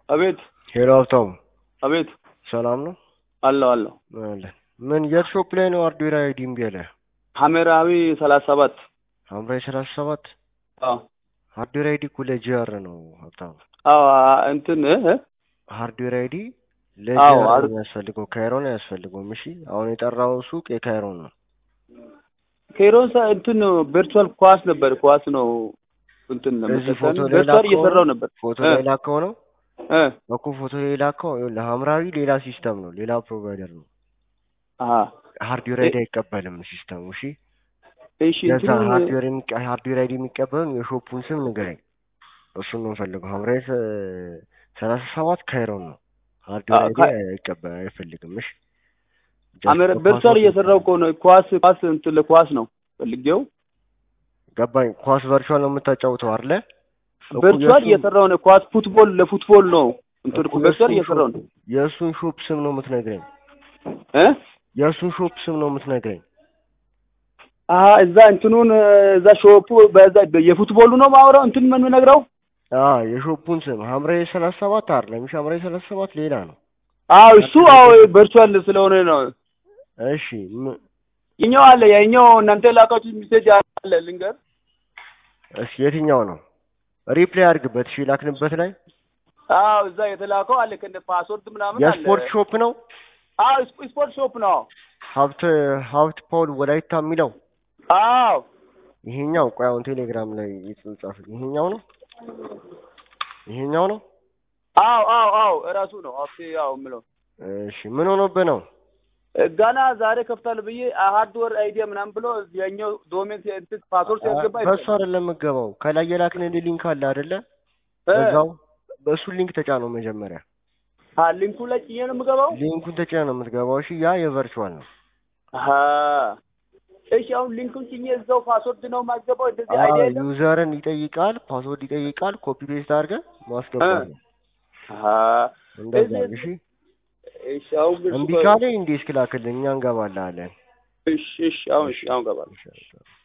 አቤት ሄሎ ሀብታሙ፣ አቤት ሰላም ነው? አለሁ አለሁ። አለን። ምን የት ሾፕ ላይ ነው ሃርድዌር አይዲ እምቢ ያለህ? ሐመራዊ ሰላሳ ሰባት ሐምራዊ ሰላሳ ሰባት አዎ ሃርድዌር አይዲ እኮ ለጂአር ነው ሀብታሙ። አዎ እንትን እ እ ሃርድዌር አይዲ አዎ፣ ለጂአር ነው ሃር- የሚያስፈልገው፣ ካይሮን አያስፈልገውም። እሺ አሁን የጠራው ሱቅ የካይሮን ነው። ኬሮንሳ እንትን ቨርቹዋል ኳስ ነበር ኳስ ነው እንትን እዚህ ፎቶ ለምሳሌ ላይ ቨርቹዋል ላከው እየሰራው ነበር ፎቶ እ ላይ ላከው ነው እ እኮ ፎቶ ላይ ላከው። ይኸውልህ ሐምራዊ ሌላ ሲስተም ነው፣ ሌላ ፕሮቫይደር ነው። አሀ ሃርድዌር አይዲ አይቀበልም ሲስተሙ። እሺ እሺ ለዛ እንትኑን ሃርድዌር የሚቀ- ሃርድዌር አይዲ የሚቀበሉን የሾፑን ስም ንገረኝ። እሱን ነው የምፈልገው። ሐምራዊ ሰ- ሰላሳ ሰባት ካይሮን ነው። ሃርድዌር አዎ፣ አይዲ ካ- አይቀበል አይፈልግም። እሺ ሐመር ጀስት ቨርቹዋል ፓስወርድ እየሰራው እኮ ነው ኳስ ኳስ እንትን ለኳስ ነው ፈልጌው ገባኝ። ኳስ ቨርቹዋል ነው የምታጫውተው አይደለ? እኮ ቨርቹዋል የእሱን እየሰራው ነው ኳስ ፉትቦል ለፉትቦል ነው እንትን እኮ ቨርቹዋል የእሱን እየሰራው ሾፕ ነው የእሱን ሾፕ ስም ነው የምትነግረኝ። እ የእሱን ሾፕ ስም ነው የምትነግረኝ። አሀ እዛ እንትኑን እዛ ሾፑ በዛ የፉትቦሉ ነው ማውራው እንትን ምን የምነግረው አዎ የሾፑን ስም ሐምራዊ ሰላሳ ሰባት አይደለም። እሺ ሐምራዊ ሰላሳ ሰባት ሌላ ነው። አዎ እሱ አዎ ቨርቹዋል ስለሆነ ነው እሺ ም- የኛው አለ የኛው እናንተ ላካችሁ ሚሴጅ አለ ልንገር እሺ የትኛው ነው? ሪፕላይ አድርግበት። እሺ ላክንበት ላይ አዎ እዛ የተላከው አለ ከነ ፓስወርድ ምናምን አለ የስፖርት ሾፕ ነው። አዎ ስፖ- ስፖርት ሾፕ ነው ሀብት ሀብት ፓውል ወላይታ የሚለው አዎ ይሄኛው ቆይ አሁን ቴሌግራም ላይ የተጻፈ ይሄኛው ነው። ይሄኛው ነው። አዎ አዎ አዎ እራሱ ነው ኦኬ ያው የምለው እሺ ምን ሆኖብህ ነው? ገና ዛሬ ከፍታለሁ ብዬ ሃርድዌር አይዲያ ምናምን ብሎ የኛው ዶሜን እንትን ፓስወርድ ሲያስገባ በሱ አይደለም የምትገባው። ከላይ የላክንልህ ሊንክ አለ አይደለ? እ በዛው በሱ ሊንክ ተጫነው መጀመሪያ። አ ሊንኩ ላይ ጭኜ ነው የምገባው ሊንኩን ተጫነው ነው የምትገባው። እሺ ያ የቨርቹዋል ነው። አሀ እሺ አሁን ሊንኩን ጭኜ እዛው ፓስወርድ ነው የማስገባው እንደዚህ አዎ አይዲያ የለም ዩዘርን ይጠይቃል፣ ፓስወርድ ይጠይቃል። ኮፒ ፔስት አድርገህ ማስገባት ነው። አሀ እንደዛ እዚህ- ነው። እሺ እሺ አሁን ግን እምቢ ካለ እንዴ እስክላክልህ እኛ እንገባልሃለን። እሺ እሺ አሁን እሺ አሁን ገባለሁ እሺ